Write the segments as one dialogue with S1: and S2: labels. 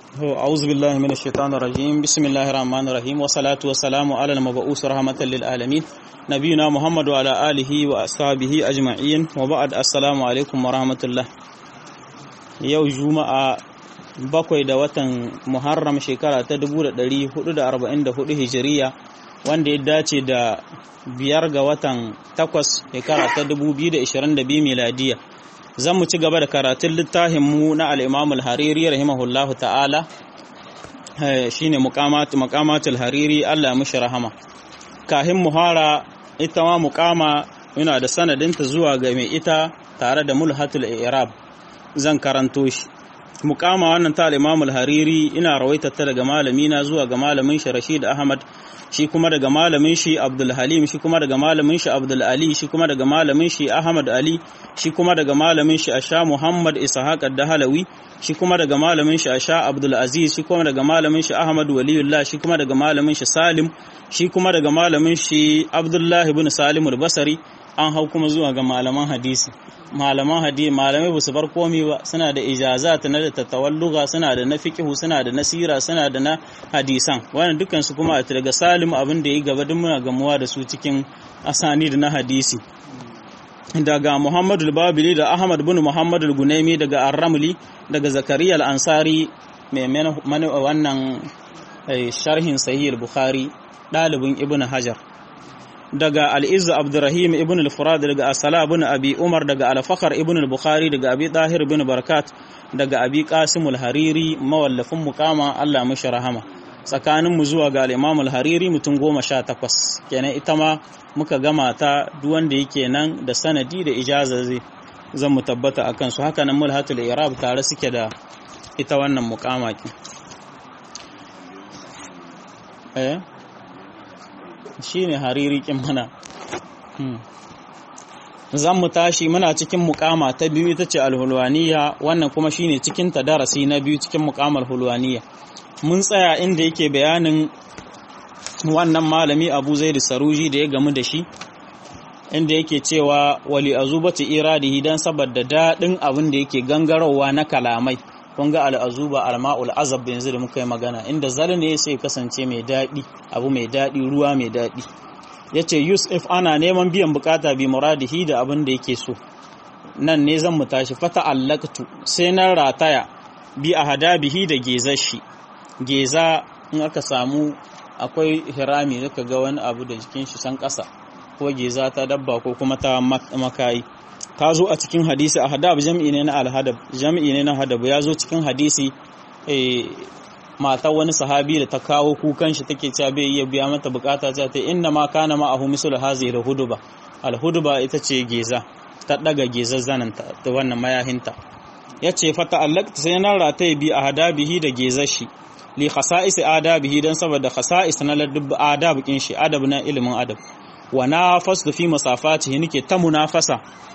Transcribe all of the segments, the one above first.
S1: أعوذ بالله من الشيطان الرجيم بسم الله الرحمن الرحيم والصلاة والسلام على المبعوث رحمة للعالمين نبينا محمد وعلى آله وأصحابه أجمعين وبعد السلام عليكم ورحمة الله yau juma'a bakwai da watan muharram shekara ta 1444 hijiriya wanda ya dace da biyar ga watan takwas shekara ta 2022 miladiya zan mu ci gaba da karatun littafinmu na al'imamul hariri rahimahullahu ta'ala shi ne makamatul hariri allah mushi rahama kahin muhara ita ma mukama yana da sanadinta zuwa ga mai ita tare da mulhatul irab zan karanto shi mukama wannan ta al hariri ina rawaita ta daga malami na zuwa ga malamin shi Rashid Ahmad shi kuma daga malamin shi Abdul Halim shi kuma daga malamin shi Abdul Ali shi kuma daga malamin shi Ahmad Ali shi kuma daga malamin shi Asha Muhammad Ishaq ad-Dahlawi shi kuma daga malamin shi Asha Abdul Aziz shi kuma daga malamin shi Ahmad Waliyullah shi kuma daga malamin shi Salim shi kuma daga malamin shi Abdullah ibn Salim al-Basri an hau kuma zuwa ga malaman hadisi malaman hadisi malamai ba su bar komi ba suna da ijazat na da tatawalluga suna da na fiqhu suna da nasira suna da na hadisan wannan dukkan su kuma daga salim abin da yi gaba duk muna gamuwa da su cikin asani da na hadisi daga Muhammadu al-Babili da Ahmad bin Muhammad al-Gunaimi daga Ar-Ramli daga Zakariya al-Ansari mai wannan sharhin Sahih al-Bukhari dalibin Ibn Hajar daga al'izzu abdurrahim ibn al-furad daga asala ibn abi umar daga al-fakhr ibn al-bukhari daga abi tahir ibn barkat daga abi qasim al-hariri mawallafin muqama Allah mashi rahama tsakanin mu zuwa ga al-imam al-hariri mutum goma sha takwas kenan ita ma muka gama ta duk wanda yake nan da sanadi da ijaza zai zan mu tabbata akan su haka nan mulhatul irab tare suke da ita wannan muqama ki eh shi ne haririkin mana zan mu tashi muna cikin mukama ta biyu ita ce alhulwaniya wannan kuma shi ne cikin ta darasi na biyu cikin mukamar hulwaniya mun tsaya inda yake bayanin wannan malami abu zai da saruji da ya gamu da shi inda yake cewa wali azubati iradihi dan saboda daɗin abin da yake gangarowa na kalamai kun ga al'azuba alma'ul azab yanzu da muka yi magana inda zal ne sai kasance mai daɗi abu mai daɗi ruwa mai daɗi ya ce yusuf ana neman biyan bukata bi muradihi da abin da yake so nan ne zan mu tashi fata allaktu sai na rataya bi a hada bihi da gezar shi geza in aka samu akwai hirami zaka ga wani abu da jikin shi san ƙasa ko geza ta dabba ko kuma ta makayi ta zo a cikin hadisi a hadab jam'i ne na alhadab jam'i ne na hadab ya zo cikin hadisi matar wani sahabi da ta kawo kukan shi take cewa bai iya biya mata bukata ta ta inna ma kana ma ahu misul hazi da huduba alhuduba ita ce geza ta daga gezar zanin ta da wannan mayahinta yace fa ta'allaqta sai nan rataye bi a hadabihi da gezar shi li khasa'is adabihi dan saboda khasa'is na ladub adab kin shi adab na ilimin adab wa nafastu fi masafatihi nake ta munafasa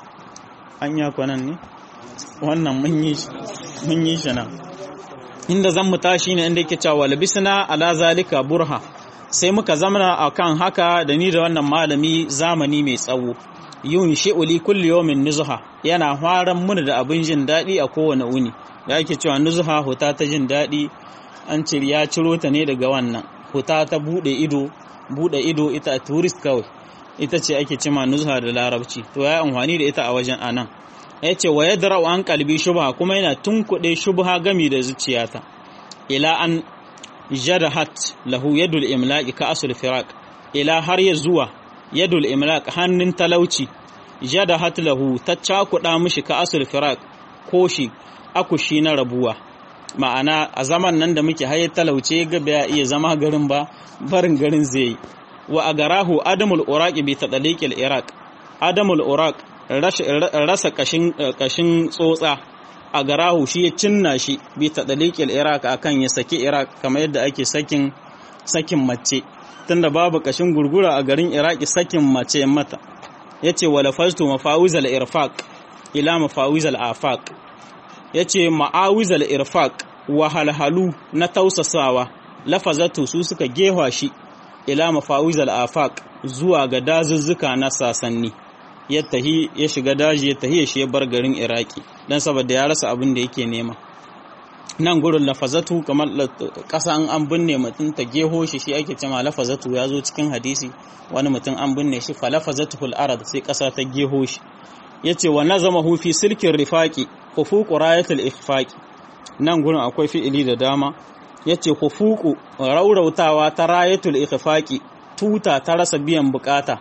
S1: an ya kwanan ne wannan mun yi shi nan inda zan mu tashi ne inda yake cewa labisna ala zalika burha sai muka zamana akan haka da ni da wannan malami zamani mai tsawo yun shi'uli kulli yawmin nuzha yana faran mun da abin jin daɗi a kowane uni da ake cewa nuzha huta ta jin daɗi an ce ya ciro ta ne daga wannan huta ta bude ido bude ido ita tourist kawai ita ce ake cima nuzha da larabci to ya amfani da ita a wajen anan ya ce wa yadda an kalbi shubha kuma yana tunkuɗe shubha gami da zuciyata ila an jadahat lahu yadul imlaq ka asul firaq ila har ya zuwa yadul imlaq hannun talauci jadahat lahu ta cakuɗa mishi ka asul firaq ko shi akushi na rabuwa ma'ana a zaman nan da muke haye talauce ga ya iya zama garin ba barin garin zai yi wa a garahu adamul uraq bi tadaliqil iraq adamul uraq rasa kashin tsotsa a garahu shi ya cinna shi bi tadaliqil iraq akan ya saki iraq kamar yadda ake sakin sakin mace tunda babu kashin gurgura a garin iraki sakin mace mata yace wala fastu mafawizal irfaq ila mafawizal afaq yace ma'awizal irfaq wa halhalu na tausasawa lafazatu su suka gewa shi ila mafawizal afaq zuwa ga dazuzzuka na sasanni ya tahi ya shiga daji ya tahi shi ya bar garin iraki dan saboda ya rasa abin da yake nema nan gurin lafazatu kamar ƙasa an an binne mutum ta geho shi shi ake cewa lafazatu ya zo cikin hadisi wani mutum an binne shi fa lafazatu fil arad sai ƙasa ta geho shi yace wa nazamahu fi silkin rifaqi khufuqu rayatul ikhfaqi nan gurin akwai fi'ili da dama yace khufuqu raurautawa ta rayatul ikhfaqi tuta ta rasa biyan bukata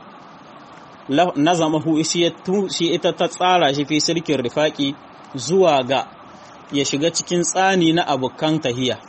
S1: nazamahu shi ita ta tsara shi fi silkin rifaqi zuwa ga ya shiga cikin tsani na abokan tahiya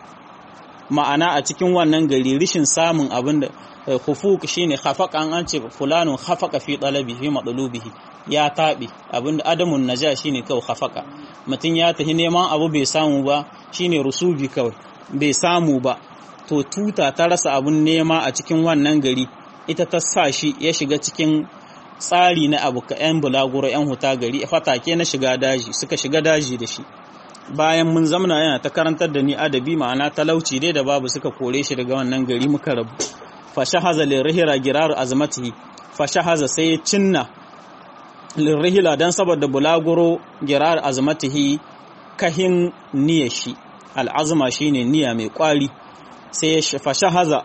S1: ma'ana a cikin wannan gari rishin samun abin da hufuk shine khafaka an ce fulanun khafaka fi talabi fi matlubihi ya taɓe abinda adamun naja shine kawai khafaka mutum ya tafi neman abu bai samu ba shine rusubi kawai bai samu ba to tuta ta rasa abun nema a cikin wannan gari ita ta sa shi ya shiga cikin tsari na abu ka 'yan bulaguro 'yan huta gari fatake na shiga daji suka shiga daji da shi bayan mun zamana yana ta karantar da ni adabi ma'ana talauci dai da babu suka kore shi daga wannan gari muka rabu fashahaza lirhira girar azmatihi fashahaza sai ya cinna lirhila dan saboda bulaguro girar azmatihi kahin niyyar shi al'azma shine niyya mai kwari sai ya fashahaza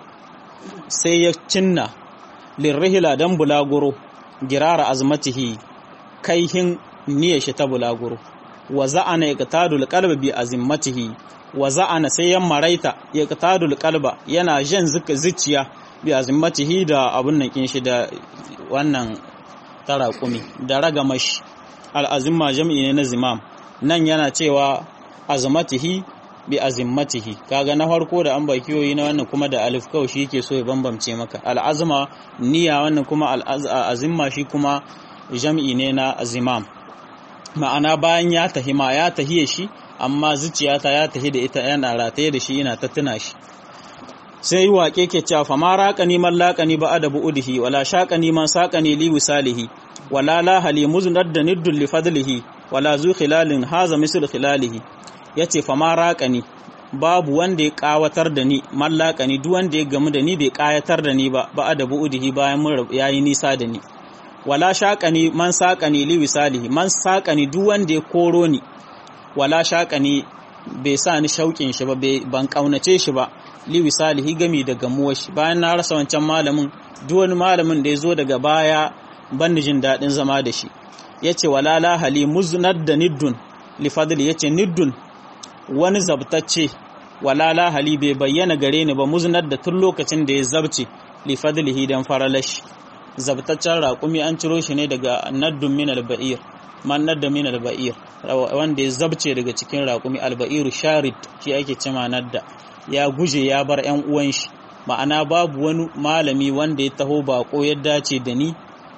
S1: sai ya cinna lirhila dan bulaguro girar azmatihi kaihin niyyar shi ta bulaguro wa za'ana yaqtadul qalbi bi azimmatihi wa za'ana sai ya maraita yaqtadul qalba yana jan zuciya bi azimmatihi da abun nan kin shi da wannan tarakumi da ragamashi al'azimma jam'i ne na zimam nan yana cewa azmatihi bi azimmatihi kaga na farko da an bakiyoyi na wannan kuma da alif kawai shi yake so ya bambamce maka al'azma niyya wannan kuma al'azimma shi kuma jam'i ne na zimam ma'ana bayan ya tahi ma ya tahiye shi amma zuciyata ya tahi da ita yana rataye da shi ina ta tuna shi sai waƙe ke cewa fa ma raƙani man laƙani ba adabu udhi wala shaqani man saqani li wisalihi wala la hali muznad da niddul li fadlihi wala zu khilalin haza misl khilalihi yace fa ma raƙani babu wanda ya ƙawatar da ni man laƙani duk wanda ya gamu da ni bai ƙayatar da ni ba ba adabu udhi bayan mun yayi nisa da ni wala shaƙani man saƙani li wisalihi man saƙani duk wanda ya koro ni wala shaƙani bai sa ni shauƙin shi ba ban ƙaunace shi ba li wisalihi gami da gamuwar shi bayan na rasa wancan malamin duk wani malamin da ya zo daga baya ban jin daɗin zama da shi ya ce wala la hali muznad da niddun li fadli ya ce niddun wani zabtacce wala la hali bai bayyana gare ni ba muznad da tun lokacin da ya zabce li fadlihi dan faralash zabtaccen raƙumi an ciro shi ne daga naddun min alba'ir man nadda min alba'ir wanda ya zabce daga cikin raƙumi alba'iru sharid shi ake cema nadda ya guje ya bar ‘yan uwan shi ma'ana babu wani malami wanda ya taho bako ya dace da ni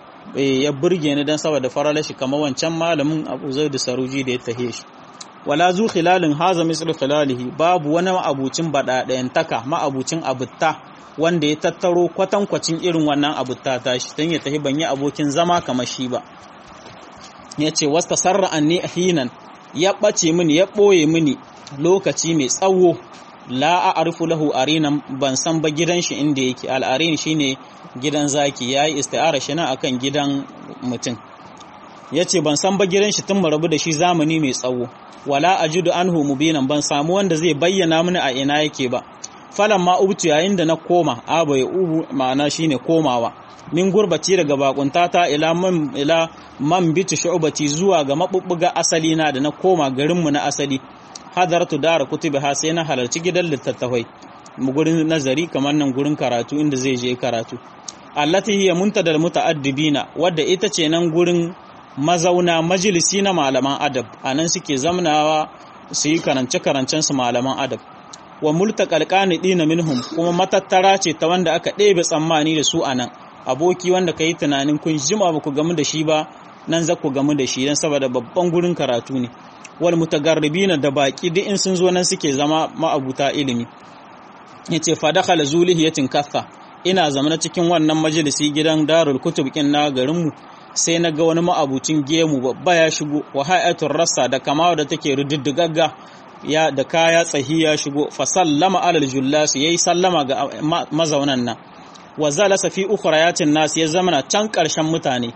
S1: ya burge ni don saboda farala shi kamar wancan malamin abu zai da saruji da ya tahe shi wala zu khilalin haza misal khilalihi babu wani ma'abucin baɗaɗayantaka ma'abucin abutta wanda ya tattaro kwatankwacin irin wannan abutta ta shi don ya tafi ban yi abokin zama kamar shi ba ya ce wasta sarra anni hinan ya ɓace mini ya ɓoye mini lokaci mai tsawo la a'rifu lahu arinan ban san ba gidan shi inda yake al'arin shine gidan zaki yayi isti'ara shi na akan gidan mutum yace ban san ba gidan shi tun mu rabu da shi zamani mai tsawo wala ajidu anhu mubinan ban samu wanda zai bayyana mini a ina yake ba falan ma ubtu yayin da na koma aba ya ubu ma'ana shine komawa min gurbaci daga bakuntata ila man ila man bitu shu'bati zuwa ga mabubbuga asali na da na koma garinmu na asali hadartu dara kutubi ha sai na halarci gidan littattafai gurin nazari kamar nan gurin karatu inda zai je karatu allati hiya muntadal muta'addibina wadda ita ce nan gurin mazauna majalisi na malaman adab anan suke zamnawa su yi karance karancen su malaman adab wa multaqal qanidina minhum kuma matattara ce ta wanda aka ɗebe tsammani da su anan aboki wanda kai tunanin kun jima ba ku gamu da shi ba nan za ku gamu da shi dan saboda babban gurin karatu ne wal mutagarribina da baki duk in sun zo nan suke zama ma'abuta ilimi yace fa dakhala zulihiyatin katha ina zamana cikin wannan majalisi gidan darul kutub kin na garin mu sai na ga wani ma'abucin gemu babba ya shigo wa hayatul rassa da kama da take rididdigagga ya da kaya tsahi ya shigo fa sallama alal jullas yayi sallama ga mazaunan nan wa zalasa fi ukhrayatin nas ya zamana can karshen mutane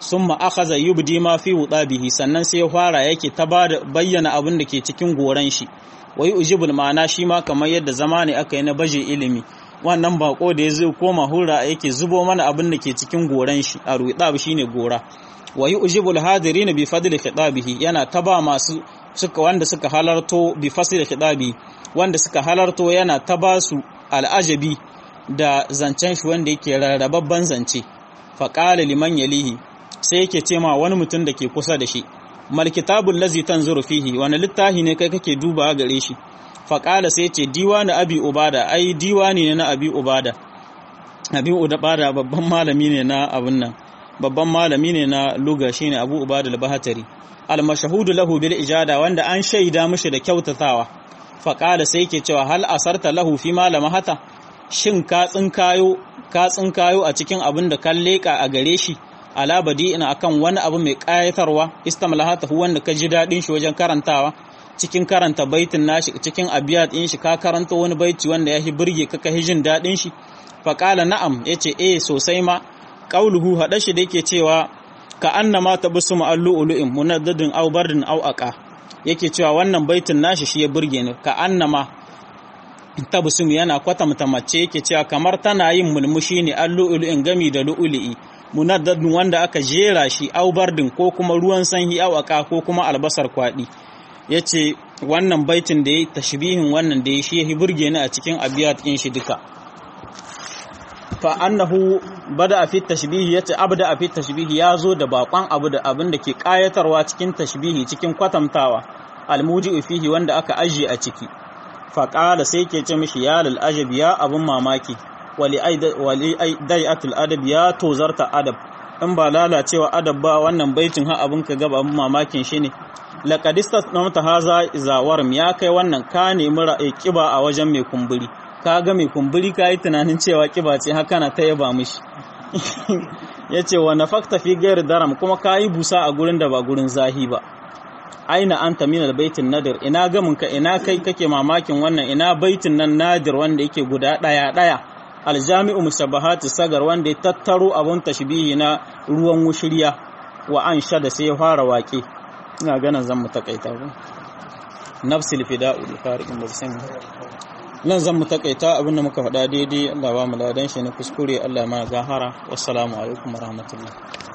S1: summa akhadha yubdi ma fi wudabihi sannan sai ya fara yake ta bayyana abin da ke cikin goran shi wai ujibul ma'ana shi ma kamar yadda zama ne aka yi na baje ilimi wannan bako da ya zo koma hura yake zubo mana abin da ke cikin goran shi a ruɗab shine gora wa ujibul hadirin bi fadli khitabihi yana taba masu suka wanda suka halarto bi fasli khitabi wanda suka halarto yana taba su al'ajabi da zancen shi wanda yake rarrababban zance faqala liman yalihi sai yake ce ma wani mutum da ke kusa da shi mal kitabul lazi tanzuru fihi wani littafi ne kai kake duba gare shi faƙala sai ce diwani abi ubada ai diwani ne na abi ubada abi ubada babban malami ne na abun nan babban malami ne na luga shine abu ubada al-bahatari al-mashhudu lahu bil ijada wanda an shaida mishi da kyautatawa faƙala sai yake cewa hal asarta lahu fi malama hata shin ka tsinkayo ka tsinkayo a cikin abin da kan leka a gare shi ala badi'ina akan wani abu mai ƙayatarwa istamlahatahu wanda ka ji daɗin shi wajen karantawa cikin karanta baitin nashi cikin abiyat din shi ka karanta wani baiti wanda ya burge ka kai jin dadin shi fa qala na'am yace eh sosai ma qauluhu hada shi da yake cewa ka annama tabusum allu'lu'in munaddadin aw bardin aw aqa yake cewa wannan baitin nashi shi ya burge ni ka annama tabusum yana kwatamta mace yake cewa kamar tana yin mulmushi ne allu'lu'in gami da lu'lu'i munaddadin wanda aka jera shi aw bardin ko kuma ruwan sanyi aw aqa ko kuma albasar kwadi ya ce wannan baitin da ya yi tashbihin wannan da ya shi ya burge ni a cikin abiyat ɗin shi duka fa annahu bada a fit tashbihi ya ce abda a fit tashbihi ya zo da bakon abu da abin da ke kayatarwa cikin tashbihi cikin kwatantawa almuji fihi wanda aka ajiye a ciki fa qala sai ke ce mishi ya lal ajab ya abun mamaki wali dai'atul adab ya tozarta adab in ba lalacewa adab ba wannan baitin ha abin ka gaba abin mamakin shi ne laƙadistas na mata haza zawarm ya kai wannan ka nemi ra'ayi kiba a wajen mai kumburi ka ga mai kumburi ka yi tunanin cewa kiba ce haka na ta yaba mishi ya ce wa na fakta fi gayar daram kuma ka yi busa a gurin da ba gurin zahi ba aina an tamina baitin nadir ina gamin ka ina kai kake mamakin wannan ina baitin nan nadir wanda yake guda ɗaya ɗaya aljami'u musabahati sagar wanda ya tattaro abun tashbihi na ruwan wushirya wa an sha da sai ya fara waƙe ina ganin zan mu takaita ba nafsil fida'u li fariqin bazan nan zan mu takaita abinda muka faɗa daidai Allah ba mu ladan shi na kuskure Allah ma gahara wassalamu alaikum warahmatullahi